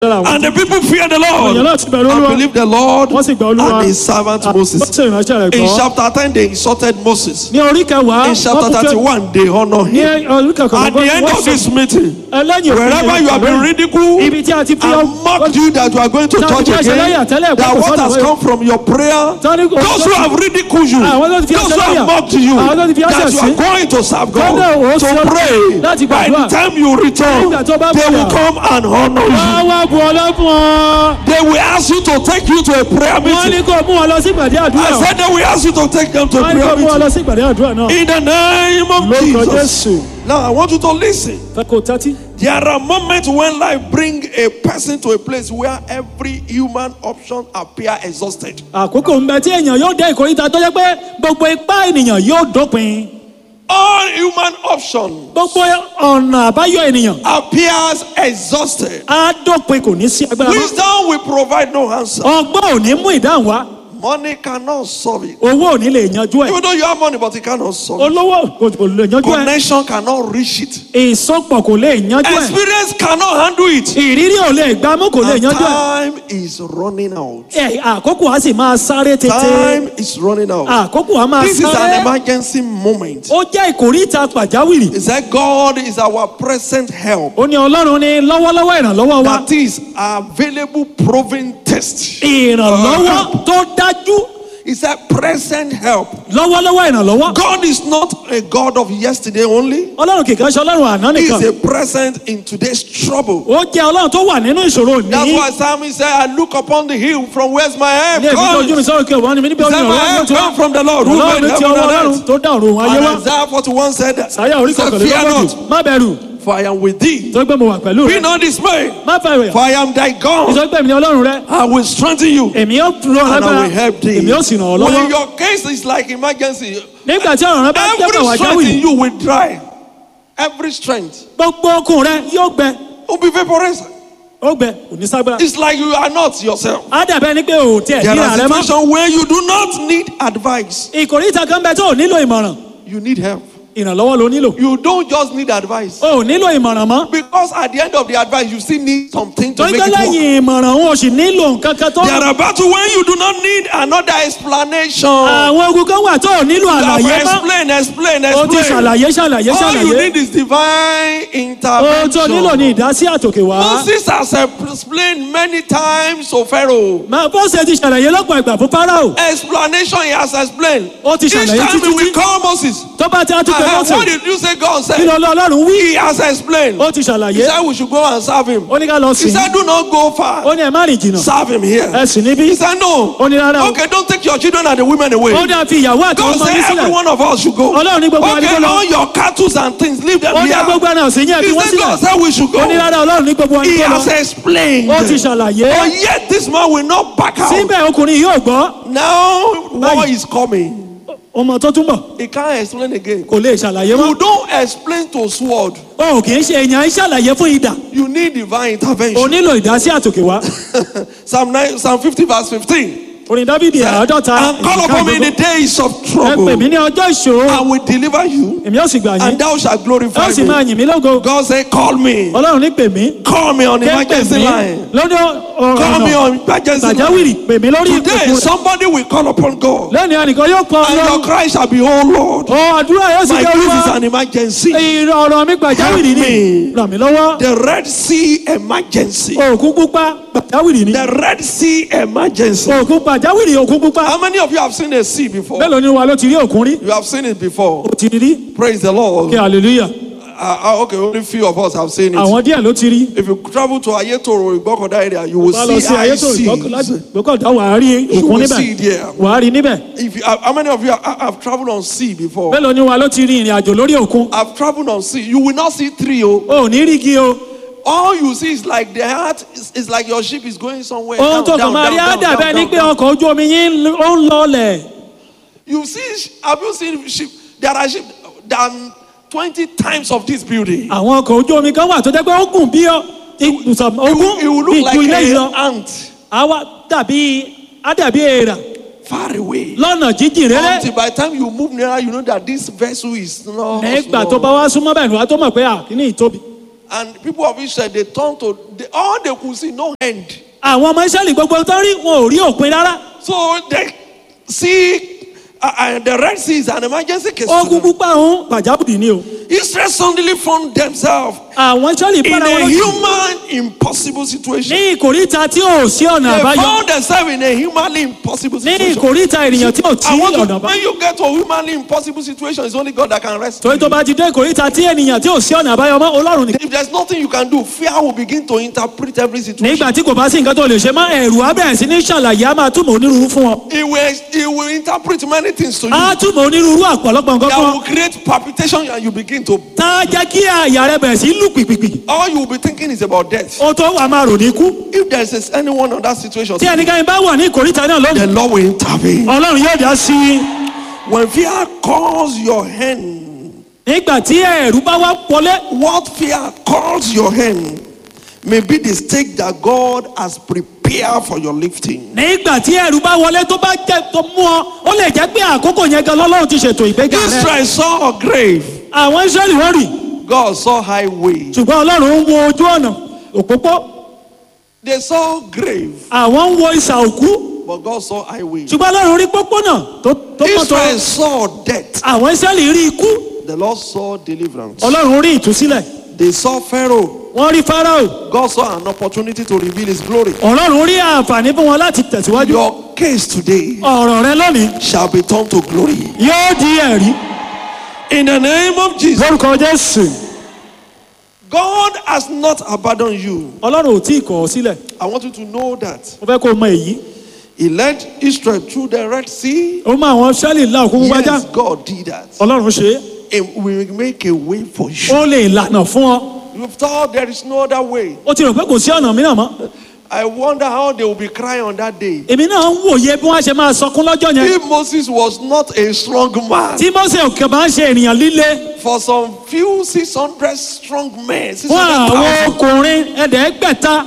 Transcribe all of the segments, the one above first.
lára àwọn And the people fear the èèyàn Lord náà ti bẹ̀rù and olúwa believe the Lord wọ́n sì gba olúwa and his servant wọ́n Moses. sì ìránṣẹ́ rẹ̀ In gbọ́. chapter 10, they insulted Moses. ní orí kẹwàá In chapter wọ́n tún fẹ́- 31, they honor ní him. orí kẹkọ̀ọ́ At the end of this meeting, ẹlẹ́yìn wherever you have been ridiculed ibi tí a ti fi and mocked you that you are going to Tell church me, I shall again, tell you, that I what shall has tell you. come from your prayer, Tell you, those who have ridiculed you, àwọn tó ti fi those ẹsẹ̀ who have lẹ́yà mocked you, àwọn tó ti fi that ẹsẹ̀ you sí are going to serve Tell them, God, ó to sọ pray. láti By the gbàdúrà. time you return, Nígbà tó bá they will padà. come and honor you. wọ́n wá bu ọlọ́fun ọ They will ask you to take you to a prayer wọ́n ní meeting. kó mú wọn lọ sí ìpàdé àdúrà I said they will ask you to take them to a wọ́n ní kó prayer mú wọn lọ meeting. sí ìpàdé àdúrà náà In the name of lórúkọ Jesus. jésù Now I want you to listen. fẹ́ kó tẹ́tí. There are moments when life bring a person to a place where every human option appear exhausted. àkókò ń bẹ tí èèyàn yóò dé ìkórìtà tó jẹ́ pé gbogbo ipá ènìyàn yóò dópin All human option gbogbo ọ̀nà àbáyọ ènìyàn appears exhausted. á dópin kò ní sí agbára mọ́ Wisdom will provide no answer. ọgbọ́n ò ní mú ìdáhùn wá Money cannot solve it. owó ò ní lè yanjú ẹ̀ Even though you have money, but it cannot solve it. olówó kò kò lè yanjú ẹ̀ Connection cannot reach it. ìsopọ̀ kò lè yanjú ẹ̀ Experience cannot handle it. ìrírí ò lè gbámú kò lè And yanjú ẹ̀ time is running out. ẹ̀ àkókò á sì máa sáré tètè Time is running out. àkókò á máa This is an sáré emergency moment. ó jẹ́ ìkórìtà pàjáwìrì He said, God is our present help. ó ní ọlọ́run ní lọ́wọ́lọ́wọ́ ìrànlọ́wọ́ wa That is available proven test. ìrànlọ́wọ́ tó dájú He said, present help. lọ́wọ́lọ́wọ́ ìrànlọ́wọ́ God is not a God of yesterday only. ọlọ́run kìkan ṣe ọlọ́run àná He nìkan is a present in today's trouble. ó jẹ́ ọlọ́run tó wà nínú ìṣòro That's ní why Psalmist said, I look upon the hill from where's my help ní èmi tó ojú mi comes. sọ̀rọ̀ kí ọ̀wọ́n ni mi níbi He ọ̀run said, my ọ̀rọ̀ help tó come from the Lord who ọlọ́run made ní ti heaven ọwọ́ and ọlọ́run earth. tó dá ọ̀run ayé And wá Isaiah 41 said that. sáyà orí He said, kọkànlélógójì Fear not, má bẹ̀rù for I am with thee. tó gbé mo wà pẹ̀lú Be rẹ not dismayed, má fẹ́ for rẹ̀ I am thy God. ìsọgbẹ́ mi ní ọlọ́run rẹ I will strengthen you. èmi yóò rọ And I lágbára will help thee. èmi yóò sì ràn ọ́ When lọ́wọ́ your case is like emergency, nígbà tí ọ̀ràn rẹ bá jẹ́ every pàwọ́ strength in àjáwìrì you will dry. Every strength gbogbo okun rẹ yóò gbẹ will be vaporized. ó gbẹ kò ní ságbára It's like you are not yourself. á dàbẹ́ ni pé ò tiẹ̀ There níra are rẹ mọ́ situations where you do not need advice. ìkòríta kan bẹ tó ò nílò ìmọ̀ràn You need help. ìrànlọ́wọ́ ló nílò You don't just need advice. o ò nílò ìmọ̀ràn mọ́ Because at the end of the advice, you still need something to torí make pé it work. lẹ́yìn ìmọ̀ràn òun ò sì nílò nǹkan kan tó There are battles when you do not need another explanation. àwọn ogun kan wà tó ò nílò You have àlàyé mọ́ explain, explain, o ti explain. ṣàlàyé ṣàlàyé All you ṣàlàyé need is divine ohun tó nílò ní intervention. ìdásí àtòkè wá Moses has explained many times to Pharaoh. máa bó ṣe ti ṣàlàyé lọ́pọ̀ ìgbà fún Fáráò Explanation he has explained. Ó ti Each ṣàlàyé time títí we tí- call Moses. tó bá ti á tún pé "Ah, mọ́tò What did you say God kí said? ló lọ Ọlọ́run wí He has explained. ó ti He ṣàlàyé said we should go and serve him. ó ní ká lọ He sìn said do not go far. ó ní ẹ má rìn jìnnà Serve him here. ẹ sì níbí He said no. ó ní rárá o Okay, don't take your children and the women away. ó dá fi ìyàwó àti God ọmọ said yín every sílẹ̀ one of us should go. Ọlọ́run ní gbogbo wa ní Okay, kó lọ. all your cattle and things, leave them ó dá here. gbogbo ẹran ọ̀sìn yẹn He fi wọ́n said God sílẹ̀ said we should go. ó ní rárá Ọlọ́run ní gbogbo wa ní He kó lọ has explained. ó ti ṣàlàyé But yet this man will not back out. síbẹ̀ ọkùnrin yóò gbọ́ Now war Báyìí. is coming. ọmọ tó túnbọ̀ He can't explain again. kò lè ṣàlàyé You mọ́ don't explain to sword. o kì í ṣe èèyàn ń ṣàlàyé fún idà You need divine o intervention. nílò ìdásí àtòkè wá Psalm 9, Psalm 50 verse 15. orin Dáfídì àádọ́ta And call upon me in the days of ẹ trouble. pè mí ní ọjọ́ ìṣòro I will deliver you èmi ó sì gbà yín and thou shalt ẹ glorify ó sì máa me. yìn mí lógo God said, call me. Ọlọ́run ní pè mí Call me on ké pè emergency mí line. lọ́dọ̀ Call me ọ̀rọ̀ on emergency pàjáwìrì line. pè mí lórí Today, ìpèkùn rẹ̀ somebody will call upon God. lẹ́nu ẹnìkan yóò pọ̀ And your Ọlọ́run cry shall be, Oh Lord, ọ àdúrà yóò sì my jẹ́ case olúwa is an emergency. ìrọ̀ ọ̀rọ̀ mi pàjáwìrì ni Help me. ràn mí lọ́wọ́ The Red Sea emergency. òkun pupa pàjáwìrì ni The Red Sea emergency. òkun pàjáwìrì òkun pupa How many of you have seen a sea before? mélòó ni wa ló ti rí òkun rí You have seen it before. ó ti rí Praise the Lord. kí hallelujah Uh, uh, okay, only few of us have seen it. àwọn díẹ̀ ló ti rí If you travel to Ayetoro, Igbokoda area, you will bá lọ see sí ayé high tó ìgbọ́kọ̀ láti seas. ìgbọ́kọ̀dá wà á rí You òkun will níbẹ̀ see it there. wà á rí níbẹ̀ If you, uh, how many of you have, have traveled on sea before? mélòó ni wa ló ti rí ìrìn àjò lórí òkun I've traveled on sea. You will not see three. Oh. o ò ní rí igi o All you see is like the heart is, is like your ship is going somewhere. ohun Down, tó kàn down, máa rí down, á down, dàbẹ́ down, ni down, pé down. ọkọ̀ ojú omi yín ó ń lọlẹ̀ You see, sh- have you seen ship? There are ship than 20 times of this building. àwọn ọkọ̀ ojú omi kan wà tó jẹ́ pé ó gùn bí ọ- ibùsọ̀ It will, ogún it will bí look ju ilé yìí like lọ an ant àwa dàbí á dàbí èèrà far away. lọ́nà jíjìn rere Until by the time you move nearer, you know that this vessel is not nígbà tó small. bá wá súnmọ́ bẹ́ẹ̀ ni wàá tó mọ̀ pé à kí ni ìtóbi And people of Israel, they turned to they, all they could see, no end. àwọn ọmọ israẹli gbogbo tó rí wọn ò rí òpin rárá So they see uh, uh, the Red Sea is an emergency case. to ogun them. púpà ọ̀hún pàjáwìrì ni o Israel suddenly found themselves àwọn israẹli in bára wọn a lójú human impossible situation. ní ìkòríta tí ò sí ọ̀nà They àbáyọ found themselves in a humanly impossible ní situation. ìkòríta ènìyàn tí ò tí I want ọ̀nà to, àbáyọ when you get to a humanly impossible situation, it's only God that can rescue. torí tó bá ti dé ìkòríta tí ènìyàn tí ò sí ọ̀nà àbáyọ mọ́ ọlọ́run nìkan If there's nothing you can do, fear will begin to interpret every situation. nígbà tí kò bá sí nǹkan tó lè ṣe mọ́ ẹ̀rù á bẹ̀rẹ̀ sí ní ṣàlàyé á máa túmọ̀ onírúurú fún wọn It will, it will interpret many things to you. á túmọ̀ onírúurú àpọ̀lọpọ̀ nǹkan That fún will wọn create palpitation and you begin to. tá a jẹ́ kí àyà rẹ bẹ̀rẹ̀ sí lù pìpìpì All you will be thinking is about death. ó tó wà máa rò ní kú If there is anyone on that situation, tí ẹnikẹ́ni bá wà ní ìkòríta náà lónìí the Lord will intervene. ọlọ́run yóò dá sí i When fear calls your hand, nígbà tí ẹ̀rù bá wá wọlé what fear calls your hand may be the stake that God has prepared for your lifting. nígbà tí ẹ̀rù bá wọlé tó bá jẹ́ tó mú ọ ó lè jẹ́ pé àkókò yẹn gan lọ́lọ́run ti ṣètò ìgbéga rẹ Israel saw a grave, àwọn israẹli wọ́n rì God saw highway. ṣùgbọ́n ọlọ́run ń wo ojú ọ̀nà òpópó They saw grave, àwọn ń wo ìsà òkú but God saw highway. ṣùgbọ́n ọlọ́run rí pópónà tó tó mọ́tò Israel saw death, àwọn israẹli rí ikú the Lord saw deliverance. ọlọ́run rí ìtúsílẹ̀ They saw Pharaoh, wọ́n rí farao God saw an opportunity to reveal his glory. ọlọ́run rí àǹfààní fún wọn láti tẹ̀síwájú Your case today ọ̀rọ̀ rẹ lónìí shall be turned to glory. yóò di ẹ̀rí In the name of Jesus, lórúkọ jésù God has not abandoned you. ọlọ́run ò tí ì kọ̀ ọ́ sílẹ̀ I want you to know that. mo fẹ́ kó o mọ èyí He led Israel through the Red Sea. ó mọ àwọn israẹli ńlá òkú wájà Yes, God did that. ọlọ́run ṣe é It will make a way for you. ó lè lànà fún ọ You thought there is no other way. ó ti rò pé kò sí ọ̀nà mìíràn mọ́ I wonder how they will be crying on that day. èmi náà ń wòye bí wọ́n ṣe máa sọkún lọ́jọ́ yẹn If Moses was not a strong man, tí mose òkè bá ń ṣe ènìyàn líle for some few 600 strong men, fún àwọn 600,000 ọkùnrin ẹ̀ẹ́dẹ́gbẹ̀ta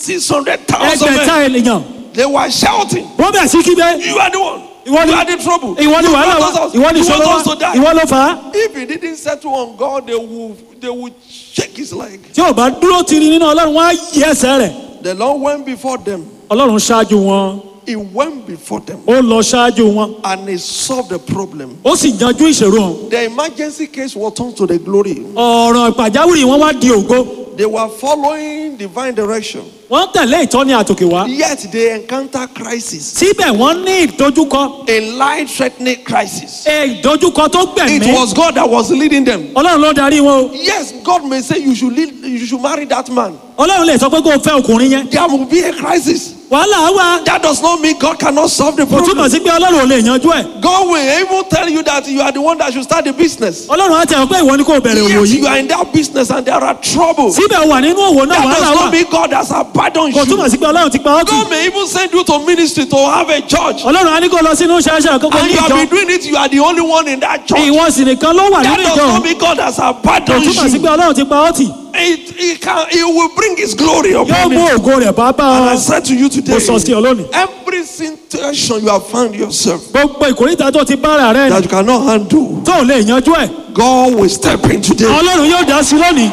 600,000 ẹgbẹ̀ta men, ènìyàn they were shouting, wọ́n bẹ̀ sí kígbe You are the one. Ìwọ ni- you are the trouble. ìwọ ni You wàhálà want wa us- ìwọ ni you ìṣòro want us wa to die. ìwọ ló fà á If he didn't settle on God, they would, they would shake his leg. tí ò bá dúró tiri nínú ọlọ́run wọn á yí ẹsẹ̀ rẹ̀ The Lord went before them. ọlọ́run ṣáájú wọn He went before them ó lọ ṣáájú wọn and he solved the problem. ó sì yanjú ìṣòro hàn The emergency case was turned to the glory. ọ̀rọ̀ pàjáwìrì wọn wá di ògo They were following divine direction. wọ́n tẹ̀lé ìtọ́ni àtòkè wá Yet they encounter crisis, síbẹ̀ wọ́n ní ìdojúkọ a life-threatening crisis. ẹ, ìdojúkọ tó It gbẹ̀mí was God that was leading them. ọlọ́run ló darí wọn o Yes, God may say you should lead, you should marry that man. ọlọ́run lè sọ pé kó o fẹ́ ọkùnrin yẹn There will be a crisis. wàhálà wà That does not mean God cannot solve the kò túmọ̀ problem. sí pé ọlọ́run ò lè yanjú ẹ̀ God will even tell you that you are the one that should start the business. ọlọ́run á tẹ̀ ọ́ pé ìwọ ni kò bẹ̀rẹ̀ òwò Yes, yìí you are in that business and there are trouble. síbẹ̀ wà nínú òwò náà That wàhálà does wà not mean God has abandoned kò túmọ̀ you. sí pé ọlọ́run ti pa ọ́ tì God may even send you to ministry to have a church. ọlọ́run á ní kó lọ sínú ṣáṣá kókó And ní you have ìjọ been doing it, you are the only one in that church. ìwọ sì nìkan ló wà That nínú does ìjọ not mean God has kò abandoned túmọ̀ sí pé you. ọlọ́run ti pa ọ́ tì It, it, can, it will bring His glory yóò upon mú it. ògo rẹ̀ bá bá And I ọ said to you today, mo sọ sí ọ lónìí every situation you have found yourself gbogbo ìkórìtà tó ti bára rẹ that you cannot handle, tó ò lè yanjú ẹ̀ God will step in today. ọlọ́run yóò dá sí lónìí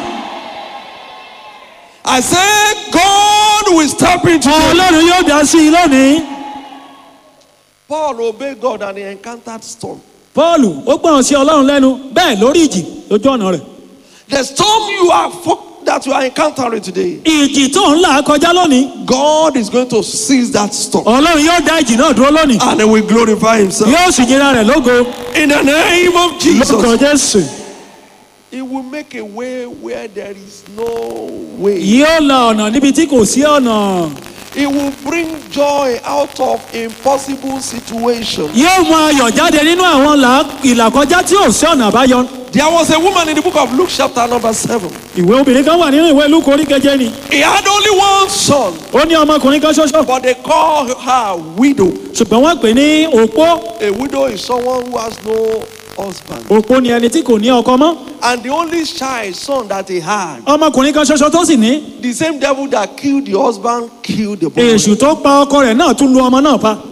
I say, God will step in today. ọlọ́run yóò dá sí lónìí Paul obeyed God and he encountered storm. pọ́ọ̀lù ó gbọ́ràn sí ọlọ́run lẹ́nu bẹ́ẹ̀ lórí ìjì lójú ọ̀nà rẹ̀ The storm you are fo- that you are encountering today, ìjì tó ń là kọjá lónìí God is going to seize that storm ọlọ́run yóò dá ìjì náà dúró lónìí and he will glorify himself. yóò sì yíra rẹ̀ lógo In the name of lórúkọ Jesus, jésù he will make a way where there is no way. yóò la ọ̀nà níbi tí kò sí ọ̀nà He will bring joy out of impossible situations. yóò mú ayọ̀ jáde nínú àwọn là- ìlàkọjá tí ò sí ọ̀nà àbáyọ There was a woman in the book of Luke, chapter number 7. ìwé obìnrin kan wà nínú ìwé lúkọ orí keje ni He had only one son, ó ní ọmọkùnrin kan ṣoṣo but they call her widow. ṣùgbọ́n wọ́n pè ní òpó A widow is someone who has no husband. òpó ni ẹni tí kò ní ọkọ mọ́ And the only child, son that he had, ọmọkùnrin kan ṣoṣo tó sì ní the same devil that killed the husband killed the boy. èṣù tó pa ọkọ rẹ̀ náà tún lu ọmọ náà pa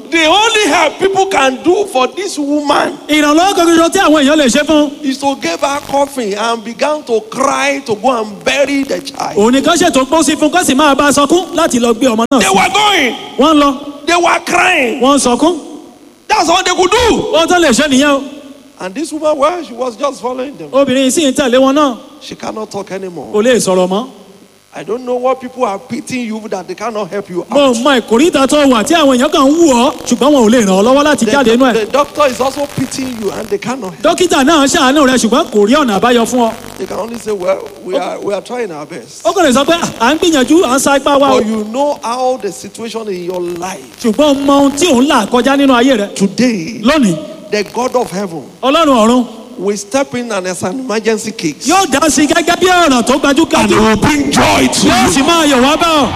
The only help people can do for this woman ìrànlọ́wọ́ kan ṣoṣo tí àwọn èèyàn lè ṣe fún is to give her coffin and began to cry to go and bury the child. òun nìkan ṣètò pósí fún kó sì máa bá a sọkún láti lọ gbé ọmọ náà They sí were going, wọ́n ń lọ they were crying. wọ́n ń sọkún That's all they could do. ohun tó lè ṣe nìyẹn o And this woman, well, she was just following them. obìnrin yìí sì ń tẹ̀lé wọn náà She cannot talk anymore. kò lè sọ̀rọ̀ mọ́ I don't know what people are pitying you that they cannot help you mo out. mọ ìkórìtà tó wà tí àwọn èèyàn kan ń wù ọ́ ṣùgbọ́n wọn ò lè ràn ọ́ lọ́wọ́ láti jáde inú The, ẹ̀ the doctor is also pitying you and they cannot help. dókítà náà ṣàánú rẹ ṣùgbọ́n kò rí ọ̀nà àbáyọ fún ọ They can only say, well, we are, we are trying our best. ó kàn lè sọ pé à ń gbìyànjú à ń sa ipá wa o But you know how the situation in your life ṣùgbọ́n o mọ ohun tí òun là kọjá nínú ayé rẹ today, lónìí the God of heaven ọlọ́run ọ̀run will step in and as an emergency case. yóò dá sí gẹ́gẹ́ bí ọ̀rọ̀ tó And gbajúgbajú he will bring joy to yóò you. sì máa yọ̀ wá bá ọ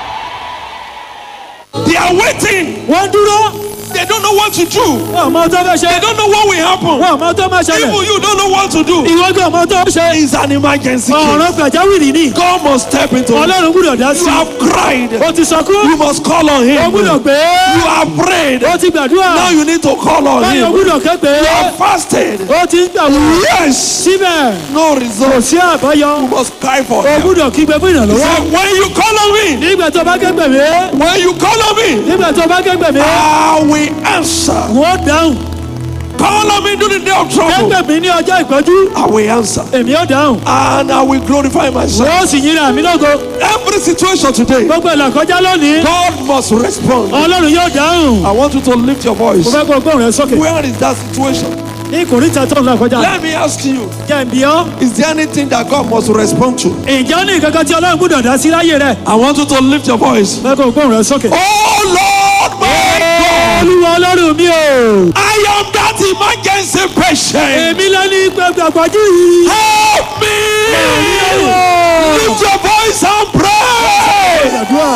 They are waiting. wọ́n dúró They don't know what to do. wọn ò mọ ohun tó fẹ́ ṣe They don't know what will happen. wọn ò mọ ohun tó máa ṣẹlẹ̀ Even you don't know what to do. ìwọ gbọ́ ọmọ ohun tó ṣe It's an emergency ọ̀rọ̀ case. pàjáwìrì ni God must step into it. ọlọ́run gbúdọ̀ dá You sí have cried. o ti sọkún You must call on o him. gbúdọ̀ You gbé have prayed. o ti gbàdúrà Now you need to call on báyọ̀ him. gbúdọ̀ képe You have fasted. o ti ń gbàwó Yes. síbẹ̀ No kò result. sí àbáyọ You must cry for o help. gbúdọ̀ kígbe fún He ìrànlọ́wọ́ said, when you call on me, nígbà tó bá képe mi when you call on me, nígbà tó bá képe mi I will answer. wọ́n dáhùn Call on me during the day of trouble. képe mi ní ọjọ́ ìpọ́jú I will answer. èmi ó dáhùn And I will glorify myself. wọ́n sì yíra mi lógo Every situation today, gbogbo ìlàkọjá lónìí God must respond. ọlọ́run yóò dáhùn I want you to lift your voice. mo fẹ́ kó gbóhùn rẹ sókè Where is that situation? ní ìkórìtà tó ń là kọjá Let me ask you jẹ́ ń bí ọ́ Is there anything that God must respond to? ǹjẹ́ ó ní ìkankan tí ọlọ́run gbúdọ̀ dá sí láyé rẹ̀ I want you to lift your voice. fẹ́ kó gbóhùn rẹ sókè. Oh Lord, my God, olúwa ọlọ́run mi o I am that emergency patient. èmi lẹ́ni gbàgbàgbàjú yìí. Help me! Lift your voice and pray. Gbàdúrà.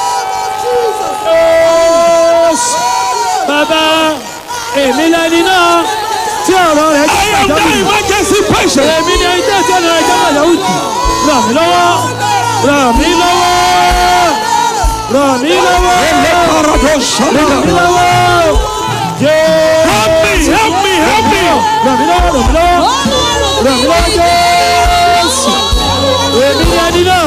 bàbá èmi lẹ́ni náà tí ọ̀rọ̀ rẹ̀ I am that emergency patient. èmi ni ẹni tẹ́ tí ọ̀nà rẹ̀ jẹ́ pàjáwìrì ràn mí lọ́wọ́ ràn mí lọ́wọ́ ràn mí lọ́wọ́ ràn mí lọ́wọ́ jẹ́ Help me, help me, help me. ràn mí lọ́wọ́ ràn mí lọ́wọ́ ràn mí lọ́wọ́ jésù èmi ni ẹni náà